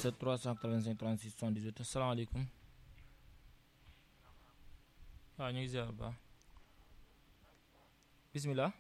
77 385 36 78 asalaamaaleykum waaw ñu ngi ziar bu baax bisimilah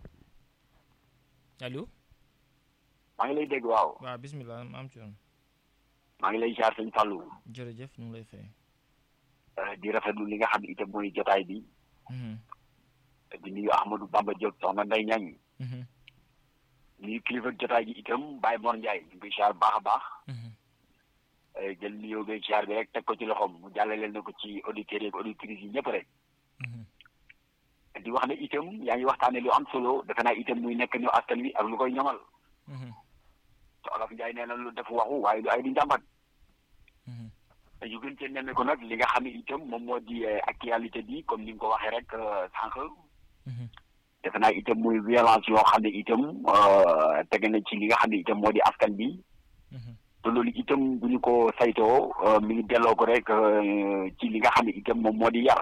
allo maa ngi lay dégg waaw waaw bisimilah ma am ci yoon maa ngi lay jaar sëñ Fallou jërëjëf ñu ngi lay fay. di rafetlu li nga xam ne itam mooy jotaay bi di nuyu Ahmadou Bamba Diop soxna Ndeye Ñaŋ nuyu kilifa jotaay gi itam Baye Mor Ndiaye ñu ngi koy ziar baax a baax jël nuyoo beeg ziar bi rek teg ko ci loxoom mu jàllaleel na ko ci auditeurs yi ak auditrices yi ñëpp rek di wax ne itam yaa ngi waxtaane lu am solo defe naa itam muy nekk ñu askan wi ak lu koy ñoŋal te Olof Ndiaye nee na lu def waxu waaye lu ay di njàmbat yu gën cee nemme ko nag li nga xam ne itam moom moo di actualité bi comme ni nga ko waxee rek sànq defe naa itam muy violence yoo xam ne itam tege na ci li nga xam ne itam moo di askan bi te loolu itam bu ñu ko saytoo mi ngi delloo ko rek ci li nga xam ne itam moom moo di yar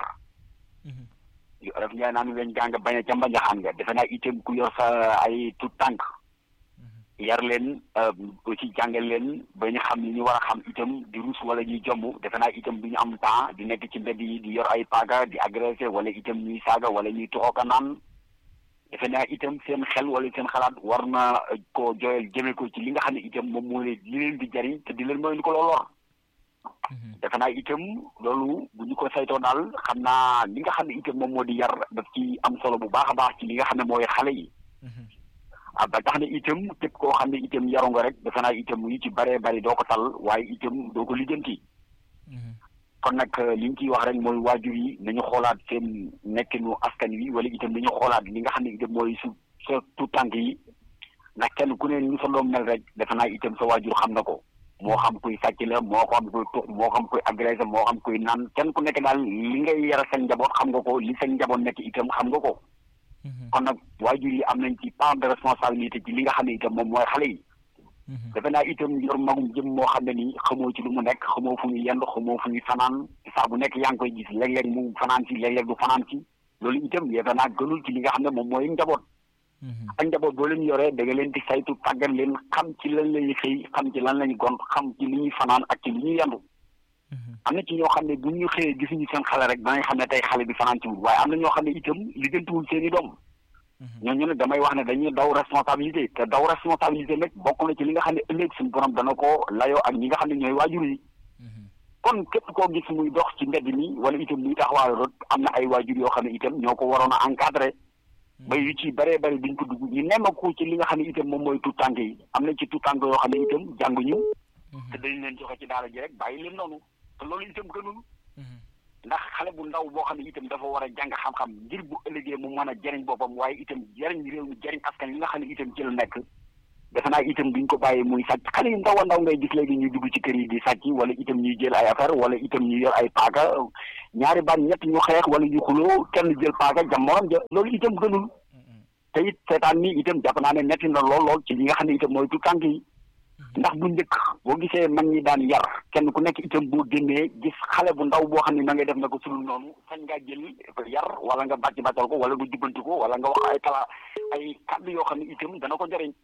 li olof Njaay naan weñ gaa nga bañ a ca mbañaxaan nga defe naa itam ku yor sa ay tout tànk yar leen aussi jàngal leen ba ñu xam li ñu war a xam itam di rus wala ñuy jomb defe naa itam du ñu am temps di nekk ci mbedd yi di yor ay paaga di agressé wala itam ñuy saaga wala ñuy toxooka naan defe naa itam seen xel wala seen xalaat war na ko jooyal jëme ko ci li nga xam ne itam moom moo leen li leen di jariñ te di leen mooy lu ko lool lor defe naa itam loolu bu ñu ko saytoo daal xam naa li nga xam ne itam moom moo di yar daf ci am solo bu baax a baax ci li nga xam ne mooy xale yi ah ba tax na itam képp koo xam ne itam yaru nga rek defe naa itam yu ci bëree bëri doo ko tal waaye itam doo ko lijjanti kon nag li ñu ciy wax rek mooy waajur yi nañu xoolaat seen nekkinu askan wi wala itam nañu xoolaat li nga xam ne itam mooy su sa tout tànk yi ndax kenn ku ne ñu sa doom mel rek defe naa itam sa waajur xam na ko moo xam kuy sàcc la moo xam kuy tux moo xam kuy agressé moo xam kuy naan kenn ku nekk daal li ngay yara seen njaboot xam nga ko li seen njaboot nekk itam xam nga ko kon nag waajur yi am nañ ci part de responsabilité ci li nga xam ne itam moom mooy xale yi defe naa itam yor magum jëm moo xam ne nii xamoo ci lu mu nekk xamoo fu ñu yend xamoo fu ñu fanaan saa bu nekk yaa ngi koy gis léeg-léeg mu fanaan si léeg-léeg du fanaan si loolu itam defe naa gënul ci li nga xam ne moom mooy njaboot ak njaboot boo leen yoree da nga leen di saytu tàggat leen xam ci lan lañuy xëy xam ci lan lañu gont xam ci li ñuy fanaan ak ci li ñuy yendu am na ci ñoo xam ne bu ñu xëyee gisuñu seen xale rek danañ xam ne tey xale bi fanaan ci wul waaye am na ñoo xam ne itam liggantiwul seen i doom ñooñu ne damay wax ne dañuy daw responsabilité te daw responsabilité nag bokk na ci li nga xam ne ëllëg suñu borom dana ko layoo ak ñi nga xam ne ñooy waajur yi kon képp koo gis muy dox ci mbedd mi wala itam muy taxawaayu rot am na ay waajur yoo xam ne itam ñoo ko waroon a encadré ba yu ci bëree bëri duñ ko dugg ñu nemmeeku ci li nga xam ne itam moom mooy tout tànk yi am na ci tout tànk yoo xam ne itam jànguñu te dañ leen joxe ci daara ji rek bàyyi leen noonu te loolu itam gënul ndax xale bu ndaw boo xam ne itam dafa war a jàng xam-xam ngir bu ëllëgee mu mën a jëriñ boppam waaye itam jëriñ réew mi jëriñ askan yi nga xam ne itam ci la nekk defe naa itam duñ ko bàyyi muy sàcc xale yu ndaw a ndaw ngay gis léegi ñuy dugg ci kër yi di sàcc wala itam ñuy jël ay affaire wala itam ñuy yor ay paaka ñaari baat ñett ñu xeex wala ñu xuloo kenn jël paaka jam morom ja loolu itam gënul te it seetaan ni itam jàpp naa ne metti na lool lool ci li nga xam ne itam mooy tu tànk yi ndax bu njëkk boo gisee mag ñi daan yar kenn ku nekk itam boo génnee gis xale bu ndaw boo xam ne na ngay def na ko sulul noonu sañ ngaa jël yar wala nga bàcc bàccal ko wala nga jubbanti ko wala nga wax ay kala ay kàddu yoo xam ne itam dana ko jëriñ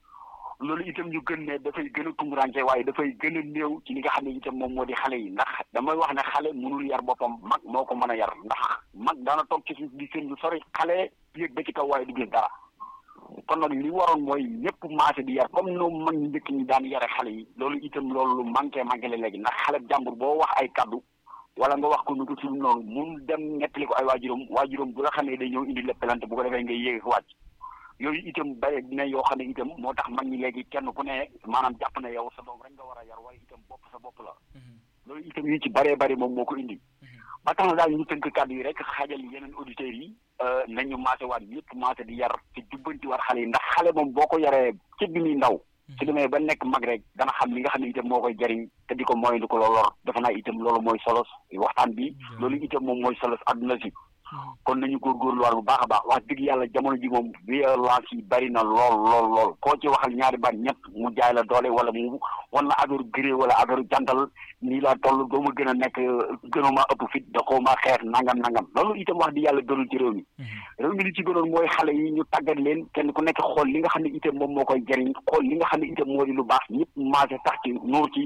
loolu itam ñu gën ne dafay gën a tumuraanke waaye dafay gën a néew ci li nga xam ne itam moom moo di xale yi ndax damay wax ne xale mënul yar boppam mag moo ko mën a yar ndax mag daana toog ci suuf di seen lu sori xale yéeg ba ci kaw waaye du gis dara kon nag li waroon mooy ñëpp maase di yar comme noonu mag ñi njëkk ñi daan yare xale yi loolu itam loolu lu manqué manqué la léegi ndax xale jàmbur boo wax ay kaddu wala nga wax ko nu ko sul noonu mun dem nettali ko ay waajuram waajuram bu la xamee day ñëw indi la pelante bu ko defee ngay yéeg wàcc yooyu itam bare dina yoo xam ne itam moo tax mag ñi léegi kenn ku ne maanaam jàpp na yow sa doom rek nga war a yar waaye itam bopp sa bopp la loolu itam yu ci baree bari moom moo ko indi ba tax na daal ñu tënk kàddu yi rek xaajal yeneen auditeurs yi nañu maase waat ñëpp maase di yar ci jubbanti war xale yi ndax xale moom boo ko yaree ci bi muy ndaw su demee ba nekk mag rek dana xam li nga xam ne itam moo koy jariñ te di ko mooy lu ko loolor dafa naa itam loolu mooy solos waxtaan bi loolu itam moom mooy solos adduna si kon nañu góorgóorluwaat bu baax a baax wax dëgg yàlla jamono ji moom violence yi bari na lool lool lool koo ci waxal ñaari baat ñett mu jaay la doole wala mu wan la affaire gré wala affaire jantal nii laa toll doo ma gën a nekk gënuma ëpp fit da xaw ma xeex nangam nangam loolu itam wax di yàlla gënul ci réew mi réew mi li ci gënoon mooy xale yi ñu tàggat leen kenn ku nekk xool li nga xam ne itam moom moo koy jariñ xool li nga xam ne itam moo di lu baax ñëpp maase tax ci nuur ci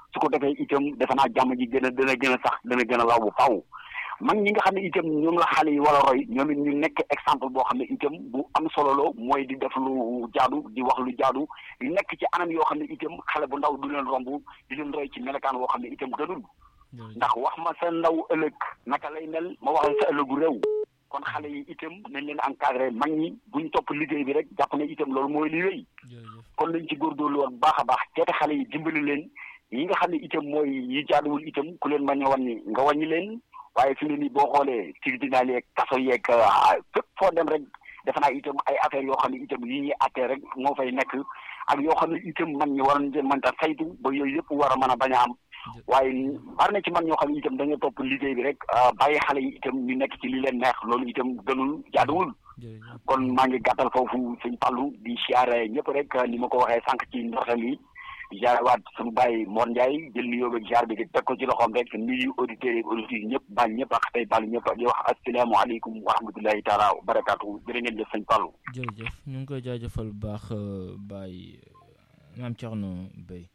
su ko defee itam defe naa jàmm ji gën a dana gën a sax dana gën a law bu faw mag ñi nga xam ne itam ñoom la xale yi war a roy ñoom it ñu nekk exemple boo xam ne itam bu am solo la mooy di def lu jaadu di wax lu jaadu di nekk ci anam yoo xam ne itam xale bu ndaw du leen romb di leen roy ci melokaan woo xam ne itam gënul ndax wax ma sa ndaw ëllëg naka lay mel ma wax la sa ëllëgu réew kon xale yi itam nañ leen encadré mag ñi buñ topp liggéey bi rek jàpp ne itam loolu mooy li wéy kon nañ ci góorgóorlu woon baax a baax teete xale yi dimbali leen yi nga xam ne itam mooy yi jaaduwul itam ku leen mañ a wàññi nga wàññi leen waaye fi mu ne nii boo xoolee tribunal yeeg kaso yeeg fépp foo dem rek defe naa itam ay affaires yoo xam ne itam yi ñuy attee rek moo fay nekk ak yoo xam ne itam man ñi war nañ mën ta saytu ba yooyu yëpp war a mën a bañ a am waaye bari na ci man ñoo xam ne itam dañoo topp liggéey bi rek bàyyi xale yi itam ñu nekk ci li leen neex loolu itam gënul jaaduwul kon maa ngi gàttal foofu sëñ Fallou di siyaare ñëpp rek ni ma ko waxee sànq ci ndoxal yi jaare waat suñu bàyyi Mor Ndiaye jël nuyoo ak jaar bi di teg ko ci loxoom rek nuyu auditeurs yi auditeurs yi ñëpp baal ñëpp ak tey baal ñëpp di wax asalaamaaleykum wa rahmatulahi taala wa barakaatu jërë ngeen jëf sëñ Fallou jërëjëf ñu ngi koy jaajëfal bu baax Baye Mame Thierno Beye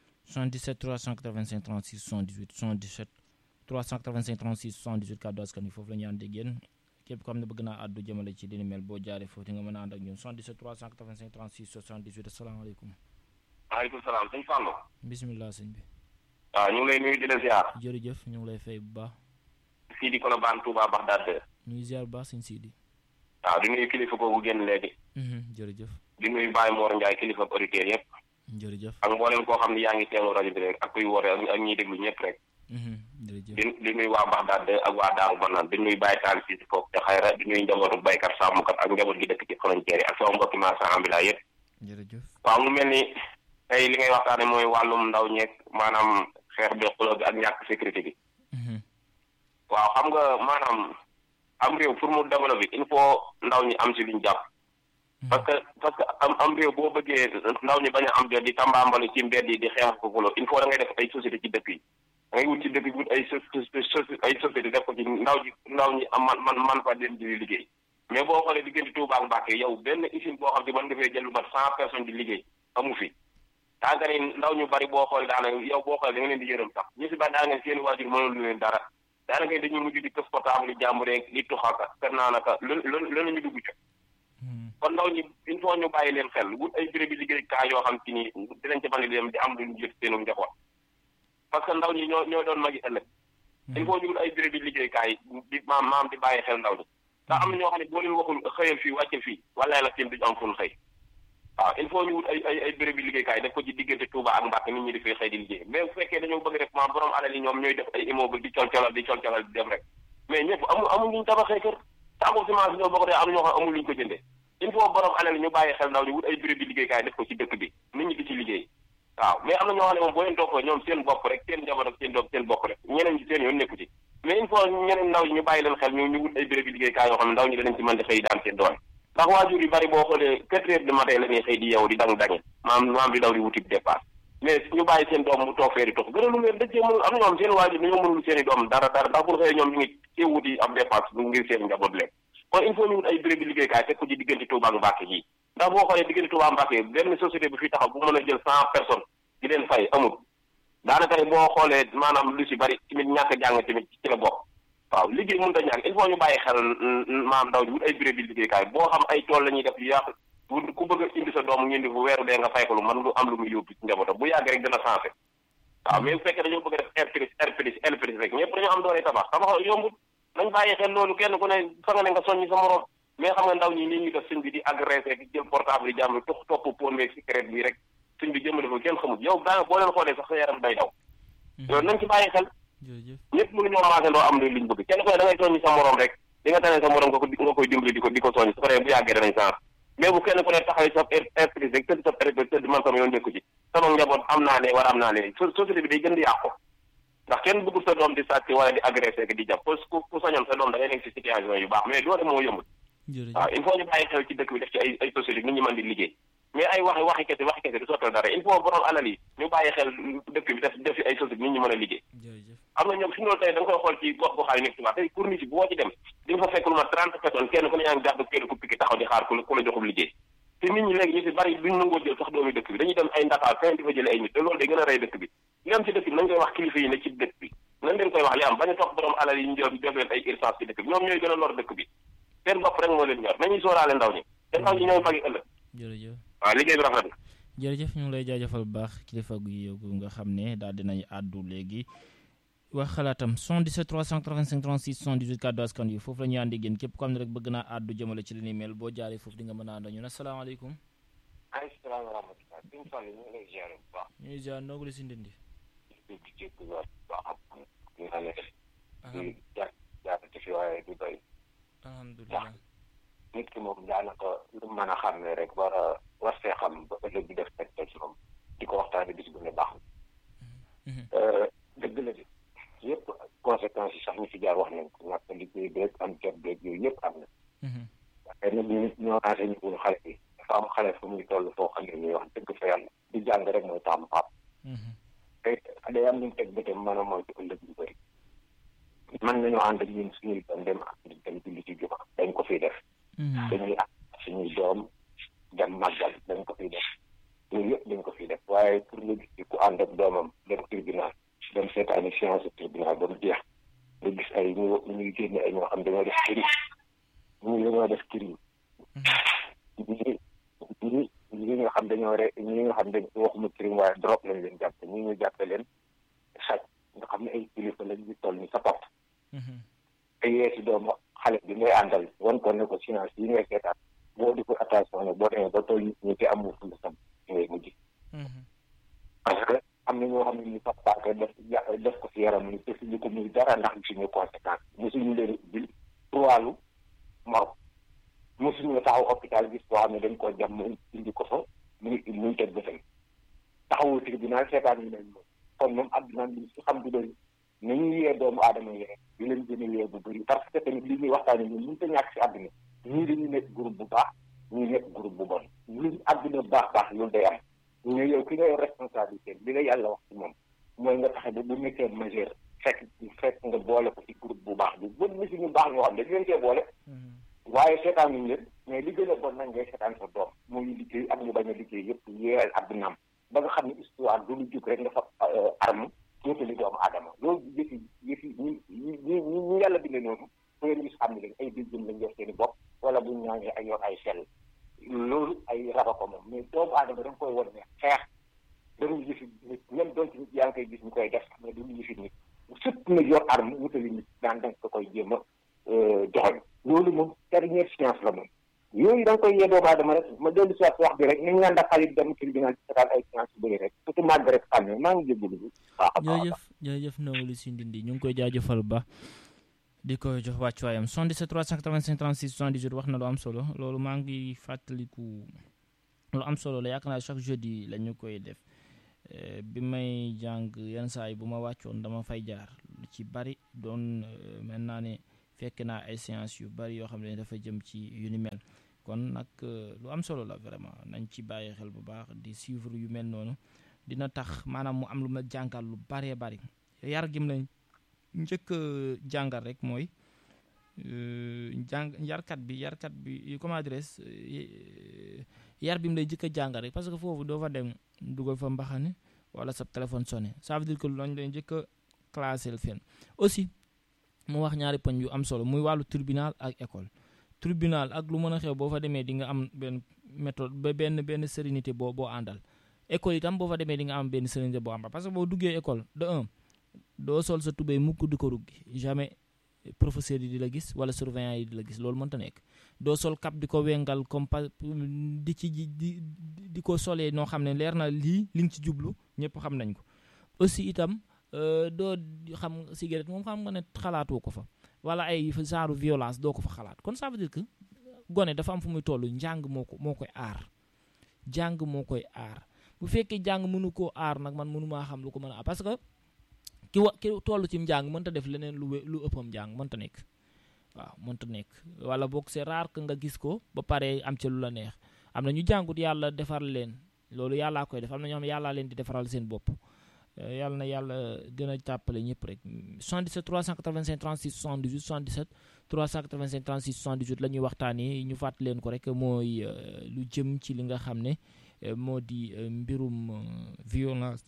77 385 36 78 77 385 36 78 kàddu askan wi foofu la ñu ànd ak yéen képp ko xam ne bëgg naa àddu jëmale ci li ni mel boo jaaree foofu nga mën a ànd ak ñun 77 385 36 78 asalaamaaleykum. maaleykum salaam sëñ Fallou. bisimilah sëñ bi. waaw ñu ngi lay nuyu di la ziar. jërëjëf ñu ngi lay fay bu baax. Sidi Kolobane Touba Bagdad. ñu ngi ziar bu baax sëñ Sidi. waaw di nuyu kilifa googu génn léegi. jërëjëf. di nuyu Baye Mor Ndiaye kilifa auditeurs yëpp. jërëjëf. ak mboolem koo xam ne yaa ngi teewlu rajo bi rek ak kuy woote ak ñiy déglu ñëpp rek. jërëjëf di di nuyu waa Bagdad ak waa Daaru Banaan di nuyu Baye Tall si foofu te xayra di nuyu njabootu baykat sàmmkat ak njaboot gi dëkk ci frontière yi ak sama mbokki marchand ambulant yëpp. jërëjëf. waaw mu mel ni tey li ngay waxtaane mooy wàllum ndaw ñeeg maanaam xeex bi xuloo bi ak ñàkk sécurité bi. waaw xam nga maanaam am réew pour mu développer il faut ndaw ñi am si luñ jàpp. parce que parce que am am réew boo bëggee ndaw ñi bañ a am jot di tambaambalu ci mbedd yi di xeex ko xuloo il faut da ngay def ay société ci dëkk yi. da ngay wut ci dëkk bi wut ay ay société def ko ci ndaw ji ndaw ñi am man man man fa dem di liggéey. mais boo xoolee diggante Touba ak Mbacké yow benn usine boo xam ne mën nga fee jël lu mat cent personnes di liggéey amu fi. daa nga ni ndaw ñu bari boo xoolee daanaka yow boo xoolee da nga leen di yërëm sax ñu si bari daa nga seen waajur mënul lu leen dara daanaka dañuy mujj di këf portable yi jàmbur rek di tuxaka kër naanaka lu lu lu ñu dugg ca. kon ndaw ñi il faut ñu bàyyi leen xel wut ay béréb bi liggéeykaay yoo xam ci ni dinañ ca mën a dem di am lu ñu jëf seenu njaboot parce que ndaw ñi ñoo ñoo doon magi ëllëg. il faut ñu wut ay béréb bi liggéeykaay di maam maam di bàyyi xel ndaw ñi. ndax am na ñoo xam ne boo leen waxul xëyal fii wàcce fii wala la seen duñu am fu ñu xëy waaw il faut ñu wut ay ay ay béréb yi liggéeykaay def ko ci diggante Touba ak Mbacké nit ñi di fay xëy di liggéey mais bu fekkee dañoo bëgg def ma borom alal yi ñoom ñooy def ay immeuble di colcolal di colcolal di dem rek mais ñëpp amul amul luñ tabaxee kër tàmbul semence ñoo bokk de am ñoo xam amul luñ ko jëndee il faut borom alal yi ñu bàyyi xel ndaw ñu wut ay béréb yi liggéeykaay def ko ci dëkk bi nit ñi di ci liggéey waaw mais am na ñoo xam ne moom boo leen toppoo ñoom seen bopp rek seen njaboot ak seen doom seen bopp rek ñeneen ñi seen yoon nekku ci mais il faut ñeneen ndaw ñi ñu bàyyi leen xel ñu ñu wut ay béréb yi liggéeykaay yoo xam ne ndaw ñi danañ ci mën di xëy daan seen doole ndax waajur yu bari boo xoolee quatre heures du matin la ñuy xëy di yow di dang dange maam maam di daw di wuti dépasse mais ñu bàyyi seen doom mu toog fee di tox gënalu leen dëccee mënul am ñoom seen waajur dañoo mënul seen i doom dara dara ndax bu xëyee ñoom ñu ngi ci wuti ab dépasse ngir seen njaboot leen kon il faut ñu wut ay béréb bi liggéeykaay teg ko ci diggante Touba ak Mbacké yi ndax boo xoolee diggante Touba Mbacké benn société bi fi taxaw bu mën a jël cent personnes di leen fay amul daanaka ne boo xoolee maanaam lu si bari tamit ñàkk jàng tamit ci la bokk waaw liggéey mënut a ñàkk il faut ñu bàyyi xel maam ndaw ji wut ay béréb bi liggéeykaay boo xam ay tool la ñuy def yu yàq ku bëgg a indi sa doom ñu indi fu weeru dee nga fay ko lu man lu am lu muy yóbbu ci njabootam bu yàgg rek dina sensé waaw mais bu fekkee dañoo bëgg a def air plus air plus air plus rek ñëpp dañoo am doole tabax tabax yombul nañ bàyyi xel loolu kenn ku ne fa nga ne nga soññi sa morom mais xam nga ndaw ñi nii ñuy def sëñ bi di agressé di jël portable yi jàmm tox topp pon meeg cigarette bi rek sëñ bi jëmale fa kenn xamul yow daa boo leen xoolee sax sa yaram day daw loolu nañ ci bàyyi xel ñëpp mënu ñoo maase ndoo am liñ bëgg kenn ku ne da ngay soññi sa morom rek di nga tane sa morom nga ko nga koy dimbali di ko di ko soññi su ko defee bu yàggee danañ chance mais bu kenn ku ne taxawee sa esprit rek tëdd sa esprit tëdd man sama yoon nekku ci sama njaboot am naa ne war am naa ne société bi day gën di yàqu ndax kenn bëggul sa doom di sàcc wala di agressé di jàpp ku ku sañoon sa doom da ngay nekk si situation yu baax mais doole moo yombul waaw il faut ñu bàyyi xel ci dëkk bi def ci ay ay société nit ñi mën di liggéey mais ay waxi waxi kese waxi kese du sottal dara il faut borom alal yi ñu bàyyi xel dëkk bi def def ci ay société nit ñi mën a liggéey am na ñoom fi noonu tey da nga koy xool ci gox goxaay nekk tubaab tey pour nit yi boo ci dem di nga fa fekk lu ma trente personnes kenn ku ne yaa ngi gàddu kenn ku pikki taxaw di xaar ku la ku la joxub liggéey te nit ñi léegi ñu si bari duñ nangoo jël sax doomi dëkk bi dañuy dem ay Ndakaar fenn di fa jële ay nit te loolu day gën a rey dëkk bi li am ci dëkk bi nañ koy wax kilifa yi ne ci dëkk bi nañ leen koy wax li am bañ a topp borom alal yi ñu jox def leen ay urgence ci dëkk bi ñoom ñooy gën a lor dëkk bi seen bopp rek moo leen ñor nañuy sóoraale ndaw ñi te ndaw ñi ñooy magi ëllëg jërëjëf waaw liggéey bi rafet na jërëjëf ñu ngi lay jaajëfal bu baax kilifa gu yëgu nga xam ne daal dinañ àddu léegi wax xalaatam 77 385 36 78 kàddu askan wi foofu la ñuy àndi génn képp ko xam ne rek bëgg naa àddu jëmale ci li ni mel boo jaaree foofu di nga mën a ànd ñu ne asalaamaaleykum ay salaam wa rahmatulah suñ toll ñu ngi lay ziar bu baax ñu ngi ziar ndogu li si ndindi di di jégg bu baax ñu nga ne di jaar jaarate fi waaye du doy alhamdulilah nit ki moom daanaka lu mën a xam ne rek war a war see xam ba ëllëg bi def teg teg ci moom di ko waxtaane bis bu ne baax na dëgg la de yëpp conséquences yi sax ñu fi jaar wax nañ ko ñàkk liggéey beeg am jot beeg yooyu yëpp am na waaye nag ñu ñoo enseigné wul xale bi dafa am xale fu muy toll foo xam ne nii wax dëgg fa yàlla di jàng rek mooy taamu paap te day am ñu teg bëtam mën a moytu ëllëg yu bëri mën nañoo ànd ak ñun suñuy doom dem dem julli ci juma dañ ko fiy def dañuy ak suñuy doom dem màggal dañ ko fiy def yooyu yëpp dañ ko fiy def waaye pour nga gis ku ànd ak doomam dem tribunal dem seetaani séance tribunal ba mu jeex nga gis ay ñu ñuy génne ay ñoo xam dañoo def crime ñii dañoo def crime ñii ñii ñi nga xam dañoo re ñi nga xam dañ waxuma crime waaye drogue lañ leen jàppe ñii ñu jàppe leen sàcc nga xam ne ay kilifa lañ ñu toll ni sa pap te yee si doomu xale bi ngay àndal wan ko ne ko science yi ngay seetaan boo di ko attention ne boo demee ba toll nit ñi te amul ful sam ngay mujj parce que am na ñoo xam ne ñu papaake def def ko si yaram ni defuñu ko muy dara ndax gisuñu conséquence mosuñu leen bil wàllu mor mosuñu taxaw hôpital gis koo xam ne dañ koo jam mu indi ko fa muy muy teg bëtam taxawul tribunal seetaan ñu leen moom kon moom àdduna bi si xam du doy nañu yee doomu aadama yi rek di leen gën a yee bu bëri parce que tamit li ñuy waxtaane ñun mënu ta ñàkk si àdduna ñii dañuy nekk groupe bu baax ñii nekk groupe bu bon lu àdduna baax baax loolu day am ñu yow ki nga yor responsabilité bi la yàlla wax ci moom mooy nga taxe ba bu nekkee majeur fekk fekk nga boole ko ci groupe bu baax bi bon na si ñu baax ñoo xam dañ leen cee boole waaye seetaan nañ leen mais li gën a bon nag ngay seetaan sa doom muy liggéey ak ñu bañ a liggéey yëpp yeel addunaam ba nga xam ne histoire du lu jóg rek nga fa arme féetali doomu aadama loolu yëfi yëfi ñi ñi ñi ñi yàlla bindee noonu fu ngeen gis xam ne leen ay déjjën lañ yor seen i bopp wala buñ ñaangee ay yor ay sell loolu ay raba ko moom mais doomu aadama da nga koy wan ne xeex dañuy yëfi nit même doon ci nit yaa ngi koy gis ñu koy def mais duñu yëfi nit surtout na yor arme wutali nit daan danga ko koy jéem a joxoñ loolu moom dernière science la moom yooyu da nga koy yee doomu aadama rek ma dellu si wax bi rek nañ naan xarit dem tribunal ci seetaan ay science yu bëri rek surtout màgg rek xam ne maa ngi jégalu bu baax a baax jërëjëf jërëjëf Ndongo si Ndindi ñu ngi koy jaajëfal ba di ko jox wàccuwaayam 77 385 36 78 wax na lu am solo loolu maa ngi fàttaliku lu am solo la yaakaar naa chaque jeudi la ñu koy def bi may jàng yenn saa yi bu ma wàccoon dama fay jaar lu ci bari doon mel naa ne fekk naa ay séance yu bari yoo xam ne dafa jëm ci yu ni mel kon nag lu am solo la vraiment nañ ci bàyyi xel bu baax di suivre yu mel noonu dina tax maanaam mu am lu ma jàngal lu baree bari yar gim lañ njëkk jàngal rek mooy jàng yarkat bi yarkat bi comment dirais yar bi mu lay njëkk a jàngal rek parce que foofu doo fa dem dugal fa mbaxane wala sa téléphone sonné ça veut dire que lañ lay njëkk a classé fenn aussi mu wax ñaari poñ yu am solo muy wàllu tribunal ak école tribunal ak lu mën a xew boo fa demee di nga am benn méthode ba benn benn sérénité boo boo àndal école itam boo fa demee di nga am benn sérénité boo àndal parce que boo duggee école de un doo sol sa tubéy mukk di ko ruggi jamais professeur yi di la gis wala surveillant yi di la gis loolu mënta nekk doo sol cap di ko wengal comme pa di ci di di ko solee noo xam ne leer na lii li nga ci jublu ñëpp xam nañ ko aussi itam doo xam cigarette moom xam nga ne xalaatoo ko fa wala ay genre violence doo ko fa xalaat kon ça veut dire que gone dafa am fu muy toll njàng moo ko moo koy aar jàng moo koy aar bu fekkee jàng mënu koo aar nag man mënu maa xam lu ko mën a aar parce que ki wa ki toll ci njàng mënta def leneen lu lu ëppam njàng mënta nekk waaw mënta nekk wala boog c'est rare que nga gis ko ba pare am ca lu la neex am na ñu jàngut yàlla defar leen loolu yàllaa koy def am na ñoo xam ne yàllaa leen di defaral seen bopp yàlla na yàlla gën a jàppale ñëpp rek 77 385 36 78 77 385 36 78 la ñuy waxtaanee ñu fàttali leen ko rek mooy lu jëm ci li nga xam ne moo di mbirum violence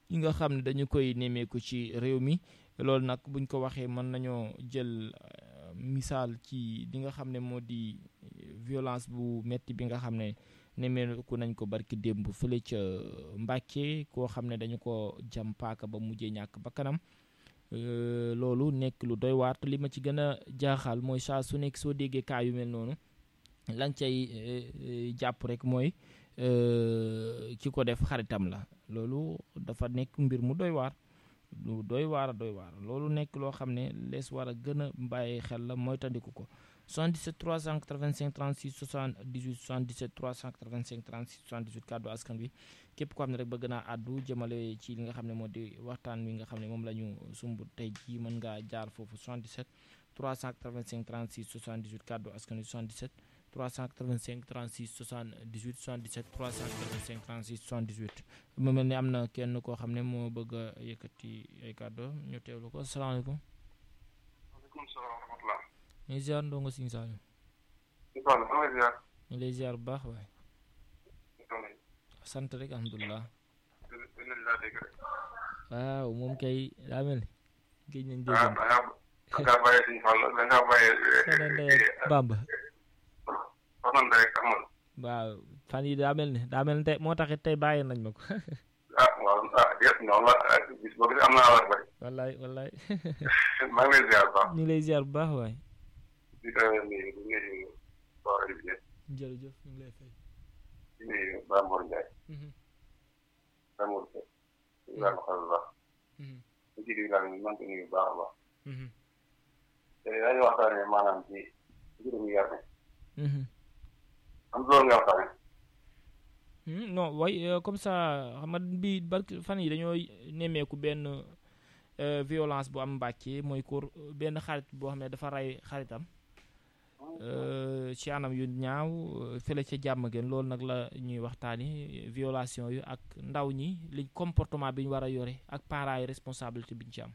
yi nga xam ne dañu koy nemmeeku ci réew mi loolu nag buñ ko waxee mën nañoo jël misaal ci li nga xam ne moo di violence bu metti bi nga xam ne nemmeeku nañ ko barki démb fële ca Mbàkke koo xam ne dañu ko jam paaka ba mujjee ñàkk ba kanam loolu nekk lu doy waar te li ma ci gën a jaaxal mooy saa su nekk soo déggee kaa yu mel noonu lañ cay jàpp rek mooy ki ko def xaritam la loolu dafa nekk mbir mu doy waar lu doy waar doy waar loolu nekk loo xam ne lees war a gën a bàyyi xel la mooy tandiku ko 77 385 36 78 77 385 36 78 kàddu askan bi képp ko xam ne rek bëgg naa àddu jëmale ci li nga xam ne moo di waxtaan wi nga xam ne moom la ñu sumb tey jii mën ngaa jaar foofu 77 385 36 78 kàddu askan wi 77 385 36 78 77 385 36 78 mu mel ni am na kenn koo xam ne moo bëgg a yëkkati ay kàddu ñu teewlu ko asalaamaaleykum. waaleykum salaam wa rahmatulah. ñu ngi ziar ndongo Sine Saalum. ñu ngi lay ziar bu baax waaye. sant rek alhamdulilah. waaw moom kay daa mel ni. géej nañ dégg. ah da ngaa bàyyi suñu fan da ngaa bàyyi. Bamba. soxna rek amul. waaw fan yi daa mel ni daa mel ni tey moo taxit tey bàyyi nañ ma ko. ah waaw ah déet noonu la bis boo gis am naa war bay. wallaay wallaay. maa ngi lay ziar bu baax. ñu ngi lay ziar bu baax waay. di ko nuyu di nuyu waa rajo bi. jërëjëf ñu ngi lay fay. di nuyu Ba Mor Ndiaye. Ba Mor Ndiaye. di nuyu Ba bu baax. di ci digal ñu mën ko nuyu bu baax a baax. te dañuy waxtaanee maanaam ci mbirum yar mi. am loolu nga waxtaanee. non way comme ça xam nga bi barki fan yi dañoo nemmeeku benn violence bu am Mbàkke mooy kur benn xarit boo xam ne dafa rey xaritam ci anam yu ñaaw fële ca jàmm gën loolu nag la ñuy waxtaani violation yu ak ndaw ñi li comportement bi ñu war a yore ak parents yi responsabilité bi ñu ci am.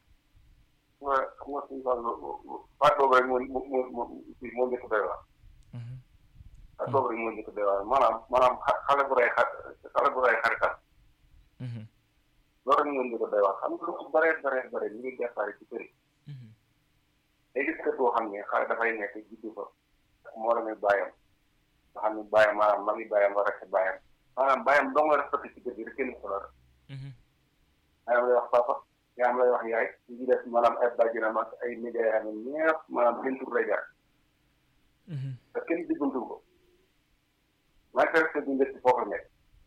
nga xam nga suñu wàllu baat boobu rek moo moo moo moo njëkk doy waar. baat boobu rek moo njëkk doy waar maanaam maanaam xale bu rey xa xale bu rey xaritam. loolu rek moo njëkk doy waar xam nga lu ci bëree bëree bëri ñu ngi déparé ci kër yi. day gis kër boo xam ne xale dafay nekk juddu fa moo la muy bàyyam nga xam ne bàyyam maanaam ma ngi bàyyam war a bàyyam maanaam bàyyam dong la respecté ci kër gi rek kenn ko la yaa lay wax papa yaa am lay wax yaay ñu ngi def maanaam ay bàjjenam ak ay nijaayam ñëpp maanaam seen tur lay jaar te kenn diggantul ko maa ngi respecté bu njëkk foofu nekk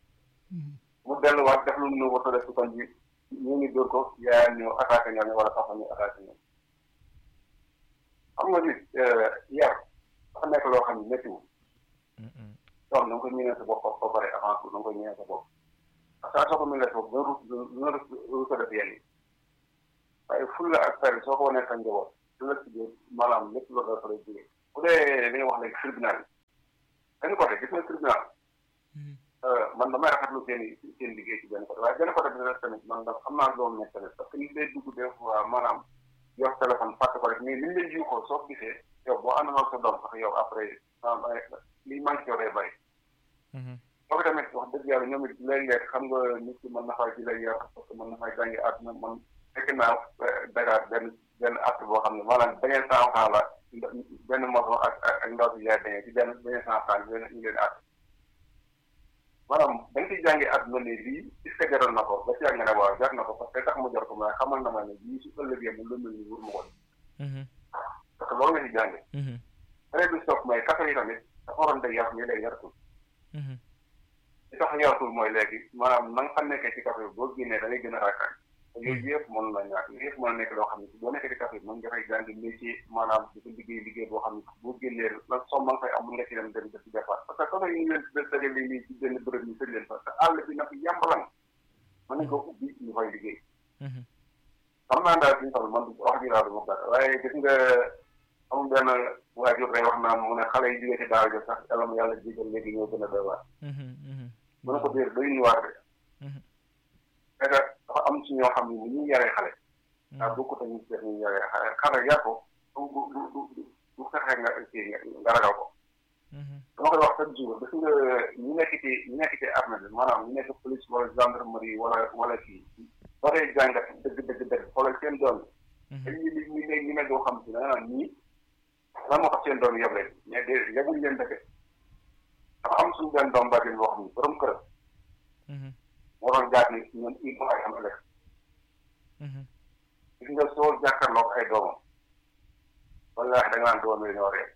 mu delluwaat def lu mu nu wata def si kon bi ñu ngi dóor ko yaayam ñëw attaqué ñoom wala papa ñu attaqué ñoom xam nga nit yar dafa nekk loo xam ne méttiwul donc na nga ko ñëwee sa bopp ba pare avant tout na nga ko ñëwee sa bopp parce que soo ko mënee sa bopp dina rus dina rus ko def yenn yi waaye fulla ak fayda soo ko wanee sa njaboot du la ci maanaam lépp la dafa lay jógee bu dee li nga wax léegi tribunal yi benn côté gis nga tribunal man damay rafetlu seen seen liggéey ci benn côté waaye benn côté bi nag tamit man da xam naa loolu nekk tamit parce que nit day dugg des fois maanaam yor téléphone fàtte ko rek mais ni ñu lay jiw ko soo gisee yow boo àndoon ak sa doom sax yow après li manqué yow day bàyyi. boobu tamit wax dëgg yàlla ñoom it léeg-léeg xam nga nit ki mën na fay ci lay yor parce que mën na fay jàngi àdduna man fekk naa Dakar benn benn acte boo xam ne maanaam dañuy cent franc la benn moto ak ak ndaw si yaay dañuy ci benn dañuy cent franc bi ñu leen àtt maanaam da nga ciy jàngi àdduna ne lii est-ce que jaral na ko ba ci yàgg nga ne waaw jar na ko parce que tax mu jar ko mais xamal na ma ne lii su ëllëgee mu lu mel ni wur ma ko parce que loolu nga ci jànge beneen bi soog mooy kasa yi tamit dafa waroon day yar mais day yartul li tax yartul mooy léegi maanaam na nga xam nekkee ci kafe boo génnee da ngay gën a raakaay yooyu yëpp mën na ñàkk yooyu yëpp mën na nekk loo xam ne boo nekkee ci kafe mën nga fay jàng métier maanaam di ko liggéey liggéey boo xam ne boo génnee la soom ma nga fay am mën nga ci dem dem def ci defar parce que kafe yi ñu leen dajale nii ci benn bërëb ñu tëj leen parce que àll bi nag yàmbalang mën nañ ko ubbi ñu fay liggéey xam naa daal suñu toll man wax ji daal du ma gàtt waaye gis nga amul benn waajur rek wax naa mu ne xale yi jógee ci daara jo sax yàlla mu yàlla jégal léegi ñoo gën a doy waar mu ne ko déer doy ñu waar de c'est que dafa am ci ñoo xam ne ni ñuy yaree xale daa bokkut ak ñu seet ñu yaree xale xale yar ko du du du du du fexe nga kii nga ragal ko dama koy wax chaque jour gis nga ñu nekk ci ñu nekk ci armée bi maanaam ñu nekk police wala gendarmerie wala wala kii soo dee jàngat dëgg dëgg dëgg xoolal seen doom yi dañuy li ñu ne ñu ne doo xam si da nga naan ñii lan moo tax seen doom yeb leen mais de yebuñ leen dëgg dafa am suñu benn doom bàjjen boo xam ni borom kër moo doon jaar ni ñoom il faut ay am ëllëg gis nga soo jàkkaarloog ay doomam wallaahi da nga naan doom yi ñoo ree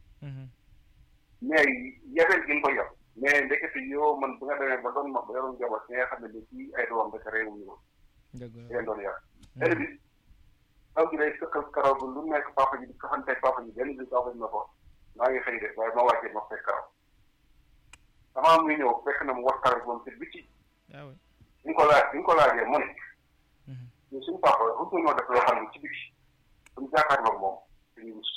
mais yebeel gi nga ko yeb mais ndekete yoo man bu nga demee ba doon ma ba yoroon njaboot nga xam ne ni kii ay doomam dafa réewuñu ko leen doon yar tey bi taw gi day sëkkal karaw bi lu nekk papa ji di kaxanteeg papa ji benn bi papa ji na ko maa ngi xëy de waaye ma wàccee ma fekk karaw dama am muy ñëw fekk na mu war karaw moom ci biti bi nga ko laaj bi nga ko laajee mu ne ñu suñu papa rusu ñoo def loo xam ne ci biti suñu jàkkaarloog moom dañuy rus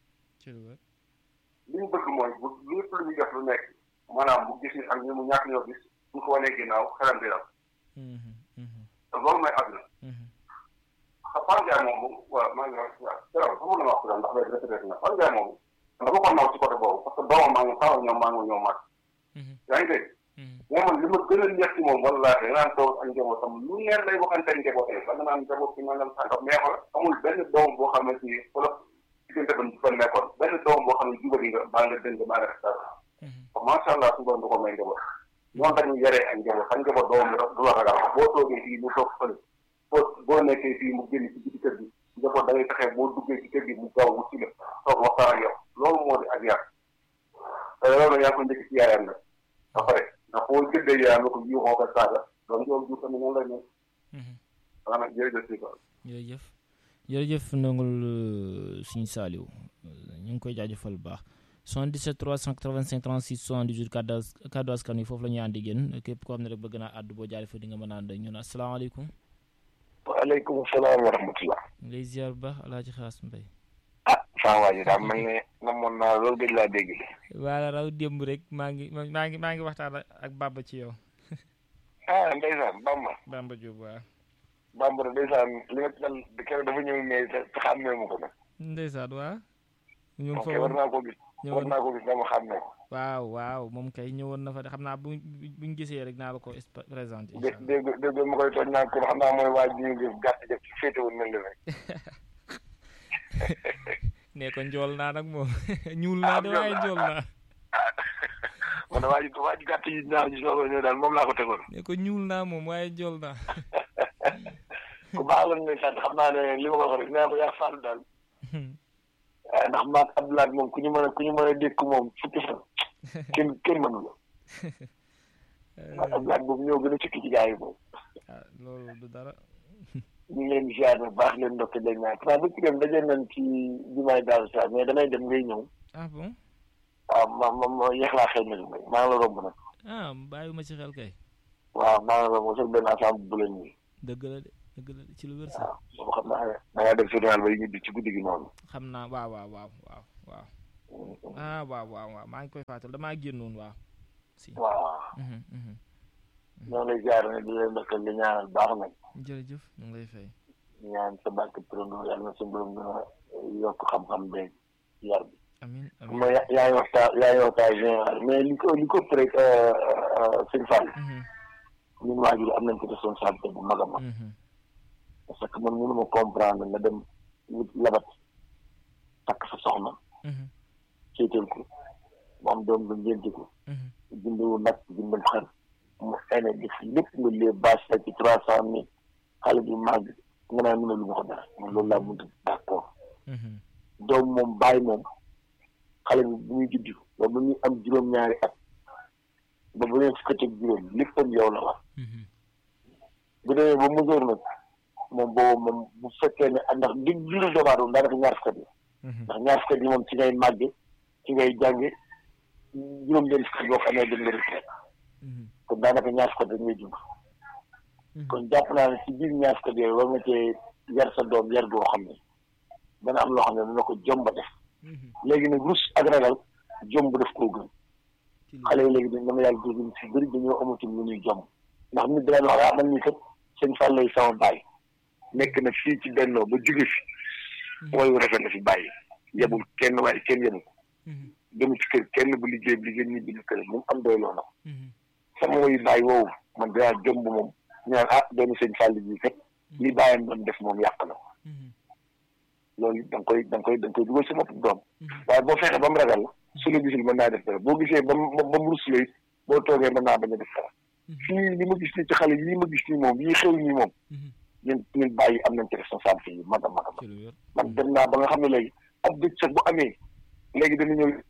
li ñu bëgg mooy bu lépp lu ñu def lu nekk maanaam bu gis ni ak ñu mu ñàkk ñoo gis bu ko wanee ginnaaw xelam di dal te loolu mooy àdduna xam Fane Ndiaye moom waaw maa ngi wax waaw dara xam nga wax ndax léegi retraité na Fane Ndiaye moom dama ko naw ci côté boobu parce que doomam maa ngi taw ñoom maa ngi ñëw màgg yaa ngi dégg mais man li ma gën a neex ci moom wallaahi da naan toog ak njabootam lu neen lay waxante njabootam ba nga naan njaboot ci nangam sàngam mais xool amul benn doom boo xam ne ci wala diggante ba fa nekkoon benn doom boo xam ne jubali nga baa nga dëng baa nga def dara macha allah su doon du ko may njaboot noonu dañuy yaree ak njaboot xam njaboot doom du la ragal boo toogee fii mu toog fële boo boo nekkee fii mu génn ci biti kër gi njaboot da ngay fexe boo duggee ci kër gi mu gaaw wu ci la toog waxtaan ak yow loolu moo di ak yar te loolu yaa ko njëkk ci yaayam nag ba pare ndax boo gëddee yaayam la ko yuuxoo ko saaga doon joom jur tamit noonu lay ne xanaa nag jërëjëf si quoi jërëjëf jërëjëf nangul suñu saaliw ñu ngi koy jaajëfal bu baax 77 385 36 78 kaddu kaddu askan wi foofu la ñuy àndi génn képp koo xam ne rek bëgg naa àddu boo jaaree fa di nga mën a ànd ak ñun asalaamaaleykum waaleykum salaam wa rahmatulah. lay ziar bu baax alaaji xaas mbay ah saa waa ji daa mel ne namoon naa loolu gëj laa dégg. waala raw démb rek maa ngi maa ngi maa ngi waxtaan ak Bamba ci yow. ah ndeysaan Bamba. Bamba Diop waaw. Bamba ndeysaan li nga dal keroog dafa ñëw mais te xàmmee mu ko nag. ndeysaan waaw. ñu ngi ok war naa ko gis. war naa ko gis dama xàmmee ko. waaw waaw moom kay ñëwoon na fa de xam naa bu buñ gisee rek naa la ko présenté. dé dégg dégg ma koy tooñ naan pour xam naa mooy waa ji ñu ngi gàtt jëf ci féete woon nañ la rek. ne ko njool naa nag moom ñuul naa de waaye njool naa. man waa ji waa ji gàtt yi ñaaw ji soog a ñëw daal moom laa ko tegoon. ne ko ñuul naa moom waaye njool naa. ku baax la ne sant xam naa ne li ma ko wax rek nee ko yaa faal daal. ndax maag Abdoulaye moom ku ñu mën a ku ñu mën a dékk moom fukki fan kenn kenn mënu la maag Abdoulaye boobu ñoo gën a cikki ci gars yi moom ah loolu du dara ñu ngi leen di ziar bu baax leen ndokke leen ñaan xanaa ba ci dem daje nañ ci jumaay daal sa mais damay dem ngay ñëw ah bon waaw ma ma ma yeex laa xëy na maa ngi la romb nag ah bàyyiwuma ci xel kay waaw maa ngi la romb sax benn ensemble bu leen nii dëgg la de dëgg la de ci lu wér sax waaw boobu xam naa da ngaa def journal ba yi ñibbi ci guddi gi noonu xam naa waaw waaw waaw waaw waaw ah waaw waaw waaw maa ngi koy fàttal damaa génnoon waaw si waaw ñoo lay ziar ne di leen ndokkal di ñaanal baax nag jërëjëf ñu ngi lay fay ñaan sa barke turandoo yàlla na sa borom gën a yokk xam-xam beeg yar bi amin amin ma yaa ngi waxtaan yaa ngi waxtaan général mais li ko li ko rek sëñ Fall ñun waajur am nañ ko responsabilité bu mag a mag parce que man mënu ma comprendre nga dem wut labat takk sa soxna céetal ko mu am doom ba ngénte ko jëndewu nag jëndal xar mu ene def lépp nga lee bâche la ci trois cent mille xale bi màgg nga naan mëna lu ma ko dara man loolu laa mënta d'accord doom moom bàyyi moom xale bi bu muy juddu ba bu muy am juróom-ñaari at ba bu leen fukk ak juróom léppam yow la wax bu demee ba mesure nag moom boobu moom bu fekkee ne ndax di diiru doomu aadama daanaka ñaar fukk yi ndax ñaar fukk yi moom ci ngay màgge ci ngay jànge juróom benn fukk boo xamee dem nga retraite kon daanaka ñaar fukk dañ ngay dund kon jàpp naa ne ci biir ñaar fukk yooyu war nga cee yar sa doom yar goo xam ne dana am loo xam ne dana ko jomba def léegi nag rus ak ragal jomb def koo gën xale yi léegi dañ dama yàlla dégg si bëri dañoo amatul lu ñuy jomb ndax nit dana wax ah man nii kat seen fan lay sama bàyyi nekk na fii ci bennoo ba jóge fi mooy rafet na fi bàyyi yebul kenn waaye kenn yebul dem ci kër kenn bu liggéey bi liggéey ñibbi na kër moom am doy loo na sama woyu bàyyi woowu man dinaa jomb moom ñaan ah doomu sëñ Fall ji kat li bàyyam doon def moom yàq na loolu da nga koy da nga koy da nga koy dugal sa bopp doom waaye boo fexe ba mu ragal la su la gisul mën naa def dara boo gisee ba mu ba mu rus la it boo toogee mën naa bañ a def dara fii li ma gis nii ci xale yi ma gis nii moom yi xew nii moom ñun ñun bàyyi am nañ ci responsabilité yu mag a mag a mag man dem naa ba nga xam ne léegi ab dëj sax bu amee léegi dana ñëw